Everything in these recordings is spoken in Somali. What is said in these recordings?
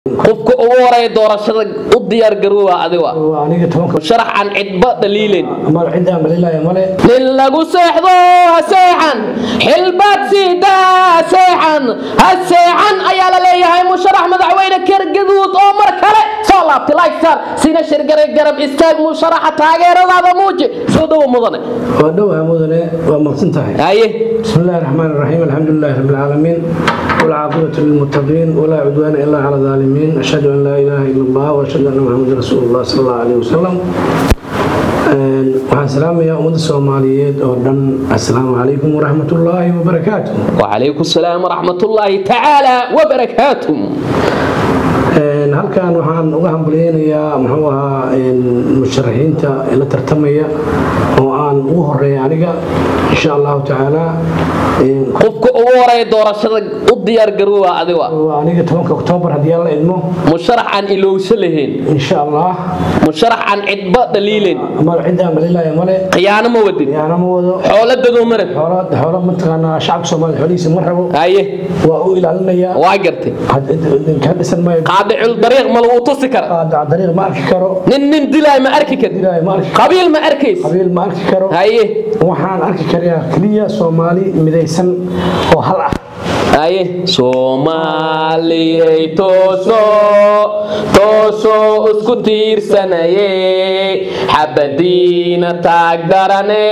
qofka ugu horeeya doorashada u diyaar garoowa adiga waa aniga tobanka sharax aan cidba dhaliilen mal cidaan balilaya male nin lagu seexdo ha seexan xilbaad siidaa ha seexan ha seexan ayaa la leeyahay musharax madaxweyne kergaduud oo mar kale soo laabtay lifestar sina shirgaray garab istaag musharaxa taageeradaada muuji soo dhowo mudane waa dhowha mudane waa maqsan tahay haye بسم الله الرحمن الرحيم الحمد لله رب العالمين والعاقبة للمتقين ولا عدوان إلا على الظالمين أشهد أن لا إله إلا الله وأشهد أن محمد رسول الله صلى الله عليه وسلم waxaan salaamayaa ummadda soomaaliyeed oo dhan assalaamu calaykum waraxmat ullaahi wabarakaatu وعليكم السلام ورحمة الله تعالى وبركاته halkan waxaan uga hambalyeynayaa muxuu ahaa musharaxiinta la tartamaya oo aan ugu horeeya aniga insha allahu tacaala qofka ugu horeeya doorashada u diyaar garoowa adiga waa aniga tobanka oktoobar haddii aan la idmo musharax aan ilowsa lahayn insha allah musharax aan cidba dhaliilen mal cidaan balilaya male khiyaano ma wadin yaana ma wado xooladadoo marag xoolo xoolo mataqaanaa shacabka soomaaliya xoolihiisa ma rabo haye waa u ilaalinayaa waa gartay ka dhisan maayo qaadicul dariiq ma lagu tusi kara qaadaca dariiq ma arki karo nin nin dilaay ma arki kar dilaayo ma arki qabiil ma arkays qabiil ma arki karo haye waxaan arki karayaa keliya soomaali midaysan oo hal ah haye soomaaliyay tooso tooso isku tiirsanaye xabadiina taag darane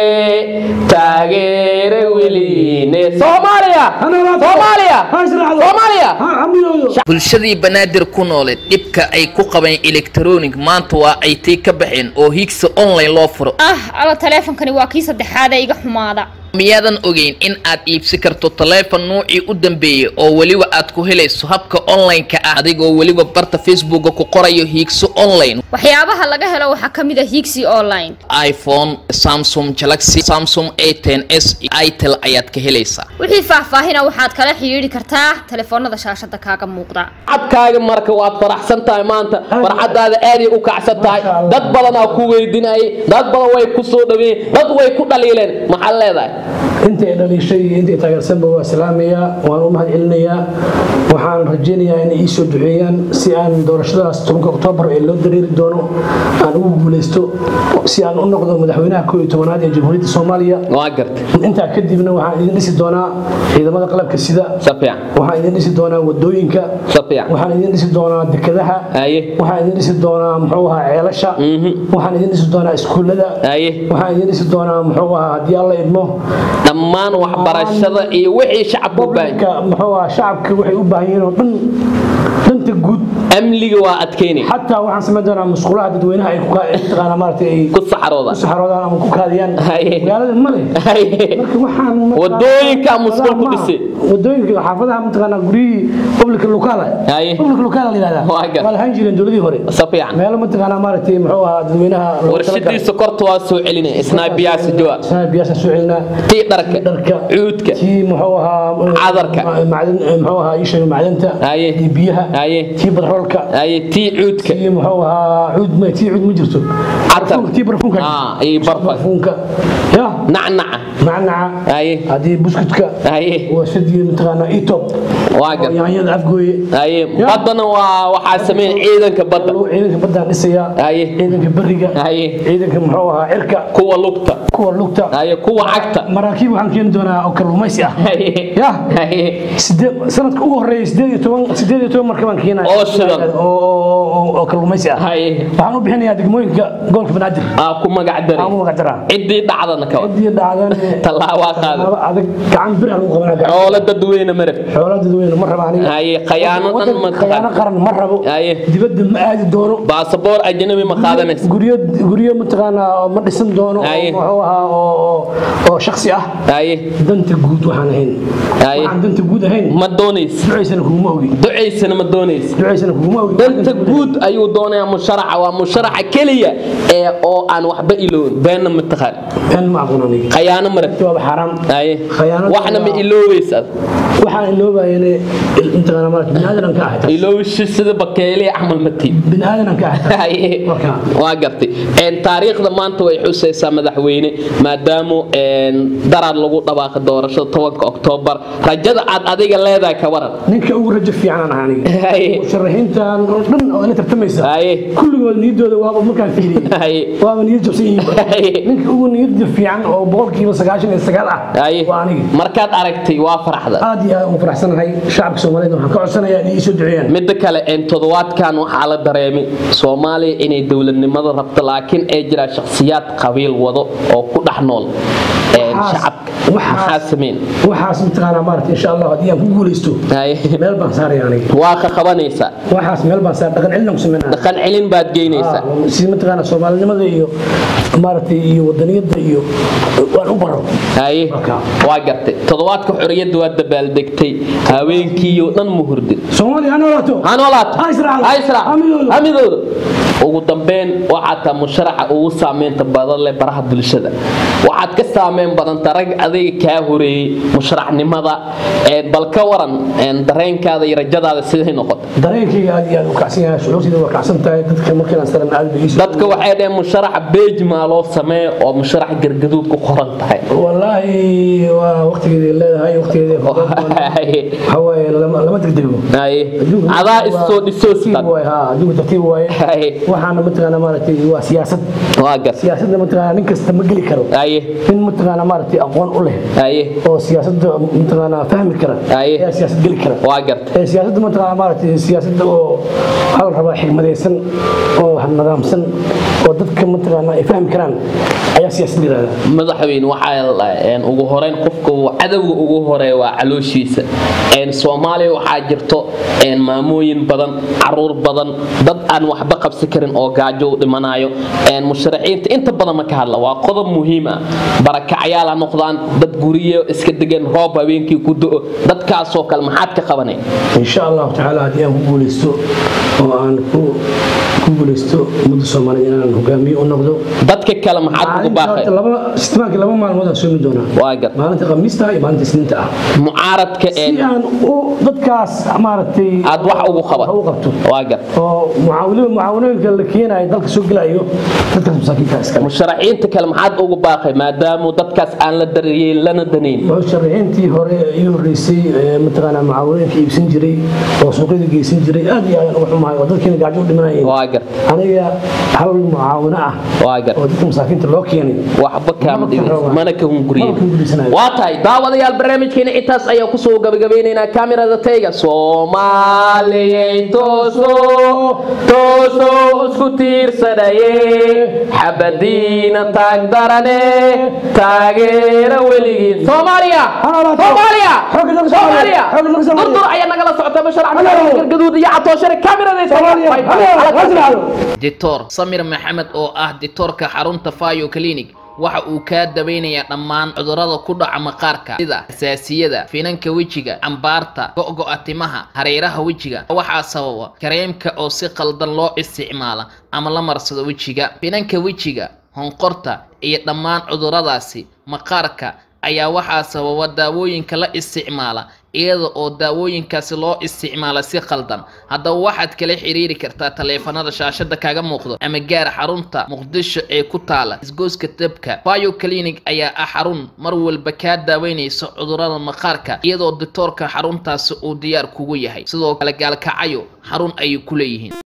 taageere weliine soomaaliya soomaaliya soomaaliya bulshadii banaadir ku nooleed dhibka ay ku qabeen electronic maanta waa ay tii ka baxeen oo higsa online loo furo ah alla taleefonkani waa kii saddexaad ee iga xumaada miyaadan ogeyn in aad iibsi karto taleefon nuucii u dambeeyey oo weliba aad ku helayso habka online-ka ah adigoo weliba barta facebooka ku qorayo hiigso online waxyaabaha laga helo waxaa ka mid a higsi online iphone samsung galaxy samsung a ten s itel ayaad ka helaysaa wixii faahfaahina waxaad kala xidhiidhi kartaa taleefoonada shaashada kaaga muuqda cabkaaga marka waad faraxsan tahay maanta farxadaada aaday u kacsan tahay dad badanaa ku weydinayay dad badan way ku soo dhaweeyeen dad way ku dhaliileen maxaad leedahay intay dhaliishay iyo intay taageersanba waa salaamayaa waan u mahad celinayaa waxaan rajaynayaa inay ii soo duceeyaan si aan doorashadaas tobanka oktoobar ee loo dareeri doono aan ugu guuleysto si aan u noqdo madaxweynaha koob iyo tobanaad ee jamhuuriyadda soomaaliya waa gartay intaa kadibna waxaan idin dhisi doonaa ciidamada qalabka sida si fiican waxaan idin dhisi doonaa wadooyinka si fiican waxaan idin dhisi doonaa dekedaha haye waxaan idin dhisi doonaa muxuu ahaa ceelasha waxaan idin dhisi doonaa iskuullada haye waxaan idin dhisi doonaa muxuu ahaa haddii alla idmo dhammaan waxbarashada iyo wixii shacabku u baahan gobolka muxuu ahaa shacabka waxay u baahan yihiin oo dhan danta guud amniga waa adkeynay xataa waxaan samayn doonaa musqulaha dadweynaha ay ku ka- taqaanaa maaragtay ay ku saxarooda ku saxaroodaan ama ku kaadiyaan Haye. magaalada ma leh haye marka waxaan Wadooyinka musqul ku maaha. dhisay. wadooyinka xaafadaha mataqaanaa guryihii public local Haye. public local la yidhahdaa Waa gar. waa lahaan jireen dowladii hore si fiican meelo mataqaanaa maaragtay muxuu ahaa dadweynaha loogu warshadii talagalay. sokorta waa soo celinay snaibiyaasi jawaab Sana biyaasaan soo celinaa tii dharka dharka cuudka tii muxuu ahaa Cadarka. macdan muxuu ahaa isha macdanta Haye. iyo biyaha Haye. tii badroolka haye tii cuudka tii muxuu ahaa cuud ma tii cuud ma jirto Catar. Barfuunka, tii barfuunka Ah, iyo barfa. barfuunka ya nacnaca macnaca haye haddii buskutka haye waa sidii mataqaanaa etop waa gar yaanyada afgooye haye Ya. baddana waa waxaa sameyn ciidanka badda Lagu ciidanka baddaan dhisayaa Haye. ciidanka beriga haye ciidanka muxuu ahaa cirka kuwa lugta kuwa lugta haye kuwa cagta maraakiib waxaan keeni doonaa oo kalluumaysi ah haye ya haye sideed sanadka ugu horeeyay sideed iyo toban sideed iyo toban marka baan keenaya Oo shidan. oo oo- oo- oo kalluumaysi ah haye waxaan u bixinayaa degmooyinka gobolka banaadir aa ku magac aan daray u magac daraa ciddii dhacdana ka wad ciddii dhacdan tallaabaa qaada laba adag gacan bir aan lagu qabanaa gacan xoolo dadweyne marab xoolo dadweyne ma rabo aniga haye khayaano dhan Waddan- ma khayaano qaran ma rabo Haye. dibadda ma aadi doono baasaboor ajnabi ma qaadanaysa guryo guryo mataqaanaa oo ma dhisan doono oo Haye. muxuu ahaa oo oo- oo shakhsi ah haye danta guud waxaan ahayn Haye. waxaan danta guud ahayn ma doonaysa ducaysana kuguma ogi ducaysana ma doonaysa ducaysana kuguma ogi danta guud ayuu doonayaa musharaxa waa musharaxa keliya ee oo aan waxba iloobin beenna ma taqaan been ma aqoon aniga khayaano marab waaba xaaraam haye Khayaanada waxna ma waa- iloobaysa waxaan iloobayane intaqaana maarata bini aadan ka ahay iloobishi sida bakeeliya camal ma tii bini aadan ka ahay Haye. Marka. waa gartay Een, taariikhda maanta way xusaysaa madaxweyne maadaamu een, daraad daraad lagu dhawaaqay doorashada tobanka oktoobar rajada aad adiga leedahay ka waran ninka ugu rajo fiican aan aniga Haye. musharaxiintan oo dhan oo la tartamaysa Haye. kulligood niyadooda waaba markaan fiiriyey Haye. waaba niyad jabsan yihiin Haye. ninka ugu niyada fiican oo boqolkiiba sagaashan iyo sagaal ah Haye. waa aniga markaad aragtay waa faraxda aad iyo aad ugu faraxsanahay shacabka soomaaliyeed waxaan ka codsanayaa inay ii soo duceeyaan midda kale een toddobaadkan waxaa la dareemay soomaaliya inay dowladnimada rabto laakiin ay jiraan shakhsiyaad qabiil wado oo ku dhex nool een Waxaas- shacabka waxaas- maxaa sameyn waxaas mataqaanaa maarata insha allah haddii aan ku guulaysto Haye. meel baan saaraya aniga waa ka qabanaysaa waxaas meel baan saar dhaqan celin aan ku sameynaya dhaqan celin baad geynaysaa si mataqaanaa soomaalinimada iyo maaragtay iyo wadaniyadda iyo waan u baro haye Marka. waa gartay toddobaadka xorriyadda waa dabaaldegtay haweenkiiyo dhan ma hurdin soomaaliya ha noolaato ha noolaato Ha israacdo. ha israacdo. Ha midoodo. ha midoodo ugu dambeyn waxaa taa musharaxa ugu saameynta badan leh baraha bulshada waxaad ka saameyn badanta rag adiga kaa horeeyey musharaxnimada een, bal ka waran een, dareenkaada iyo rajadaada siday noqota dareenkayga aad iyo aad u kacsan yahay shucuurtayda waa kacsan tahay dadka markaan saran aad bay iisoo dadka waxay dhaheen musharaxa beej maa loo sameeyo oo musharax gargaduud ku qoran tahay wallaahi waa waqtigeedii leedahay waqtigeedii Haye. waxa waaye lama lama degdego Haye. Adduunka adaa waa- isoo dhisoo tartiib sidan waaye, haa, adduunka tartiib waaye Haye. waxaana mataqaanaa maaragtay waa siyaasad waa gar siyaasadda mataqaanaa nin kasta ma geli karo haye nin mataqaanaa maaragtay aqoon u leh haye oo siyaasadda mataqaanaa fahmi kara Aye. ayaa siyaasad geli kara waa gartay ee siyaasadda mataqaanaa maaragtay siyaasadda oo waxaa la rabaa xigmadaysan oo nidaamsan oo dadka mataqaanaa ay fahmi karaan ayaa siyaasad la yidhahdaa madaxweyne waxaa la- een, ugu horeyn qofka uu cadowga ugu horeeya waa calooshiisa Een, soomaaliya waxaa jirto een, maamooyin badan caruur badan dad aan waxba qabsi karin oo gaajo u dhimanayo Een, musharaxiinta inta badan ma ka hadla waa qodob muhiim ah barakacayaal ha noqdaan dad guryo iska degan roob habeenkii ku do dadkaasoo kale maxaad ka qabanay إن شاء الله تعالى هدي أن كوبوليستو وأن كوبوليستو مدة سومالي إن أنا هجامي ونقدو dadka kale maxaad ugu baaqay لما استماك لما ما المدة سومي دونا waa gar ما أنت قميستها ما أنت سنتها mucaaradka een, سي أن أو ضدكاس أمارتي aad wax ugu qaban أو قبتو waa gar معاونين معاونين قال لك هنا يضلك سوق لا يو ضدكاس مساكين كاس كمان musharaxiinta kale maxaad ugu baaqay maadaama dadkaas aan la daryeelin lana danayn musharaxiintii hore iyo horeysay mataqaanaa macaawinooyinka iibsan jiray oo suuqyada geysan jiray aad iyo aad uga xumahay oo dadkiina gaajo u dhimanayeen waa gar aniga hal mucaawino ah waa gar oo dadka masaakiinta loo keenay waxba kaama Mana dhigayso ka mana ka hunguriye Mana ka hunguriysanayo. waa tahay daawadayaal barnaamijkeena intaas ayaa kusoo gabagabeynaynaa kamirada tayga soomaaliyey tooso tooso isku tiirsanaye xabadiina taag darane taageera weligiin soomaaliya soomaaliya Xoogga dalka soomaaliya Soomaaliya. Xoogga dalka Soomaaliya. durdur ayaa nagala socota bashar Hello. gargaduud iyo catooshare kamirada Soomaaliya. Hello. Hello. dictor samir maxamed oo ah dictoorka xarunta fayo clinic waxa uu kaa daweynayaa dhammaan cudurrada ku dhaca maqaarka sida xasaasiyada finanka wejiga cambaarta go'go'a timaha hareeraha wejiga waxaa sababa kareemka oo si qaldan loo isticmaala ama la marsado wejiga finanka wejiga honqorta iyo dhammaan cudurradaasi maqaarka ayaa waxaa sababa daawooyinka la isticmaala iyada oo daawooyinkaasi loo isticmaala si qaldan haddaba waxaad kala xiriiri kartaa taleefanada shaashada kaaga muuqdo ama gaar xarunta muqdisho ee ku taala isgooska dabka bio clinic ayaa ah xarun mar walba kaa daaweynaysa cudurrada maqaarka iyadoo dictoorka xaruntaasi uu diyaar kugu yahay sidoo kale gaalkacayo xarun ayay ku leeyihiin